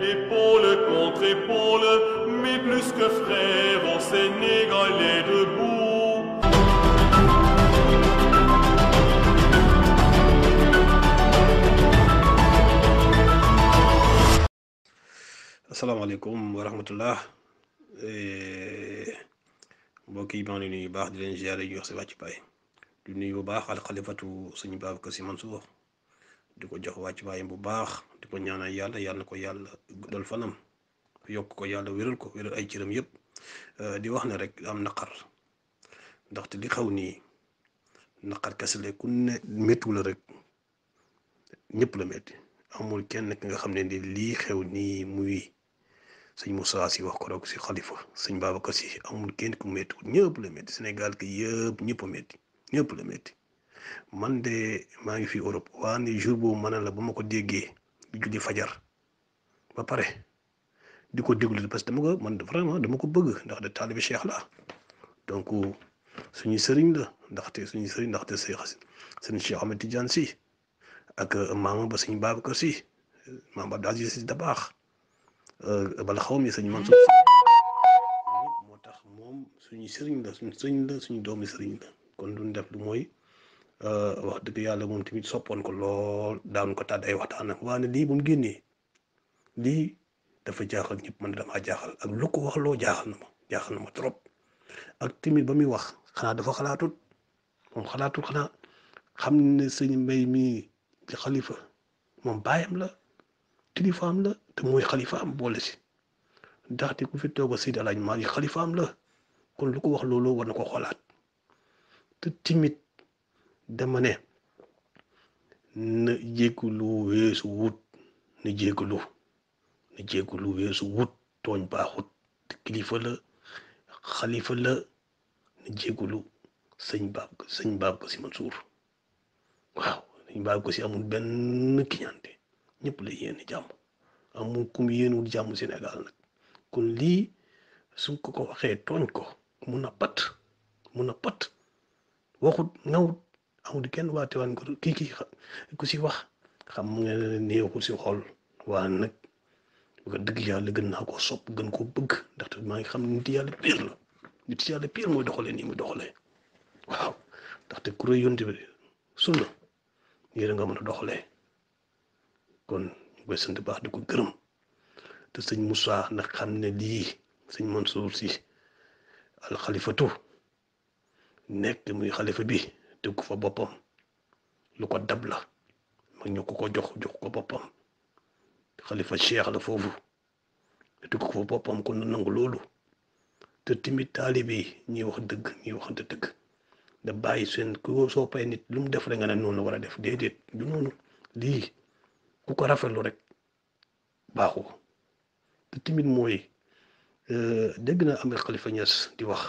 Épaule contre épaule, mais plus que frères, on Sénégalais debout. asalaamaaleykum wa rahmatullah mbokk yi maa ngi nuyu bu baax di leen ziare di wax si wàcc baay di nuyu bu baax alxalifatu suñu Babacar Sy Mansour di ko jox wàcc baayam bu baax di ko ñaanal yàlla yàlla na ko yàlla guddal fanam yokk ko yàlla wéral ko wéral ay cëram yëpp di wax ne rek am naqar ndaxte li xaw nii naqar kese la ku ne méttu la rek ñëpp la métti amul kenn ki nga xam ne ni lii xew nii muy sëñ Moussa si wax ko rek si xalifa sëñ Babacar si amul kenn ku métti ñëpp la métti Sénégal ki yëpp ñëpp a métti ñëpp la métti man de maa ngi fi Europe waa ni jour boobu ma ne la ba ma ko déggee di julli fajar ba pare di ko déglu parce que dama ko man vraiment dama ko bëgg ndax de taalibe Cheikh la donc suñu sëriñ la ndaxte suñu sëriñ ndaxte sëñ Cheikh Ahmed Tidiane si ak maama ba sëñ Babacar si maam Abdou Aziz si da baax bala xaw mi sëñ Mansour si moo tax moom suñu sëriñ la suñu sëriñ la suñu doomi sëriñ la kon duñ def lu mooy wax dëgg yàlla moom tamit soppoon ko lool daan ko tàdd ay waxtaan ak waane lii bu mu génnee lii dafa jaaxal ñëpp man damaa jaaxal ak lu ko wax loo jaaxal na ma jaaxal na ma trop ak tamit ba muy wax xanaa dafa xalaatut moom xalaatut xanaa xam ne sëñ mbay mi ci xalifa moom baayam la kilifaam la te mooy xalifaam boole si ndaxte ku fi toog a Seydi Alaaji Maalik xalifaam la kon lu ko wax loolu war na ko xoolaat te timit dama ne na jéggulu weesu wut na jéggulu na jéggulu weesu wut tooñ baaxut te kilifa la xalifa la na jéggulu sëñ baab sëñ baab ko si Mansour waaw sëñ baab ko si amul benn kiñante ñëpp la yéene jàmm amul kum yéenul jàmm Sénégal nag kon lii suñ ko ko waxee tooñ ko mun a pat mun a pat waxut ngawut amul kenn waate waan ko kii kii ku si wax xam nga neexul si xol waa nag bu ko dëgg yàlla gën naa koo sopp gën koo bëgg ndaxte maa ngi xam ne nit yàlla pire la nit yàlla pire mooy doxalee nii muy doxalee waaw ndaxte kuréel yonte bi sunna nii la nga mën a doxalee kon ñu koy sant baax di ko gërëm te sëñ Moussa nag xam ne lii sëñ Mansour si alxalifatu nekk muy xalifa bi teg ko fa boppam lu ko dab la mag ñu ko ko jox jox ko boppam xalifa cheikh la foofu teg ko fa boppam kon na nangu loolu te timit taalibe yi ñuy wax dëgg ñuy waxante dëgg da bàyyi seen ku soo pay nit lu mu def rek nga ne noonu la war a def déedéet du noonu lii ku ko rafetlu rek baaxu te timit mooy dégg na amee xalifa Ñas di wax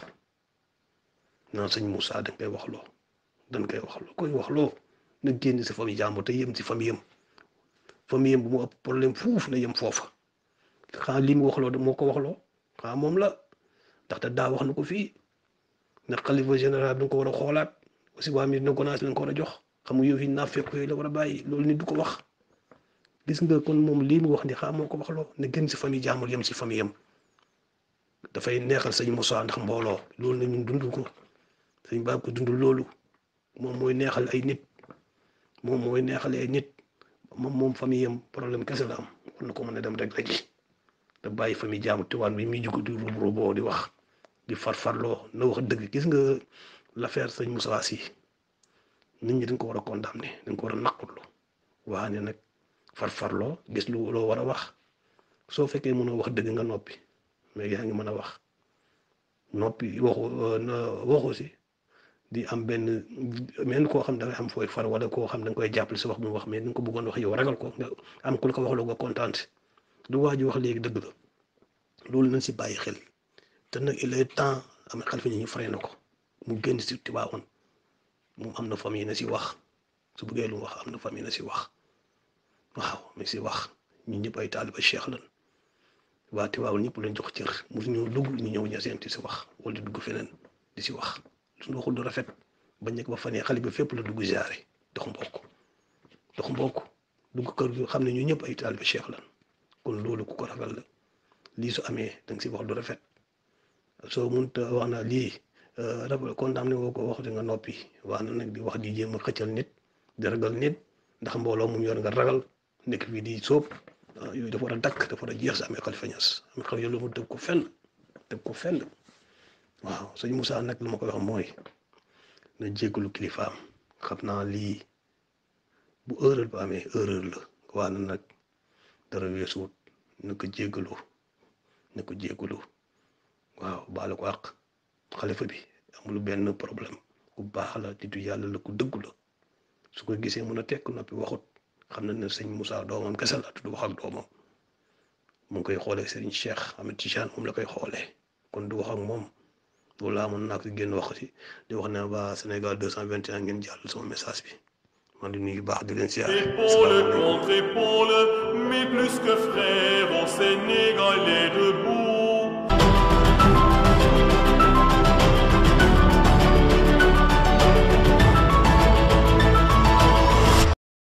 naan sëñ Moussa dañ koy waxloo dañ koy waxloo koy waxloo na génn si famille jàmbur te yem si famille yam famille yam bu mu ëpp problème fuuf na yem foofa xanaa li mu waxloo moo ko waxloo xanaa moom la ndaxte daa wax na ko fii ne xalifa général bi nga ko war a xoolaat aussi waa mi dina gonaas lañ ko war a jox xam nga yow yi naa fekk yooyu la war a bàyyi loolu nit du ko wax gis nga kon moom lii mu wax ni xaa moo ko waxloo ne génn si famille jàmbur yem si famille yam dafay neexal sëñ Moussa ndax mbooloo loolu na ñun dund ko sëñ baab ko dund loolu moom mooy neexal ay nit moom mooy neexal ay nit moom moom famille am problème kese la am war na ko mën a dem rek léegi da bàyyi famille jaamu tuwaan bi muy jug di ruub ruuboo di wax di farfarloo na wax dëgg gis nga l'affaire sëñ Moussa Sy nit ñi dañ ko war a condamné dañ ko war a naqutlu waa ne nag farfarloo gis lu loo war a wax soo fekkee mënoo wax dëgg nga noppi mais yaa ngi mën a wax noppi waxu waxu si di am benn men koo xam da ngay am fooy far wala koo xam da nga koy jàppale si wax bu mu wax mais ni nga ko bëggoon wax yow ragal ko nga am ku la ko waxloo nga kontaan si du waa ji wax léegi dëgg la loolu nañ si bàyyi xel te nag il est temps am xalifa ñu fare na ko mu génn si Tiwaawoon moom am na famille na si wax su bëggee lu wax am na famille na si wax waaw mais si wax ñun ñëpp ay taaliba cheikh lan waa Tiwaawoon ñëpp lañ jox cër mu ñu dugg ñu ñëw ñaseen di si wax wala di dugg feneen di si wax suñu waxul du rafet bañ nekk ba fan yii xale bi fépp la dugg ziare dox mbokk dox mbokk dugg kër gi xam ne ñu ñëpp ay taaliba cheikh lan kon loolu ku ko ragal la lii su amee da nga si wax du rafet soo mënta wax na lii rafet condamné woo ko wax di nga noppi wax na nag di wax di jéem a xëccal nit di ragal nit ndax mbooloo mu yor nga ragal nekk fii di sóob yooyu dafa war a dakk dafa war a jeex si amee Khalifa Niass amee Khalifa yàlla mu tëb ko fenn tëb ko fenn waaw sëñ Moussa nag lu ma koy wax mooy na jéggalu kilifaam xam naa lii bu erreur ba amee erreur la waa na nag dara weesuwut na ko jéggalu na ko jéggalu waaw baale ko àq xalifa bi amul benn problème ku baax la titu yàlla la ku dëggu la su ko gisee mun a tekk noppi waxut xam na ne sëñ Moussa doomam kese la du wax ak doomam mu ngi koy xoolee Serigne Cheikh Ahmed Tidiane moom la koy xoolee kon du wax ak moom loolu laa mën naa ko génn wax si di wax ne waa Sénégal 221 ngeen jàll sama message bi man di nuyu baax di leen siyaar Épaule contre épaule, mais plus que frères, on Sénégalais de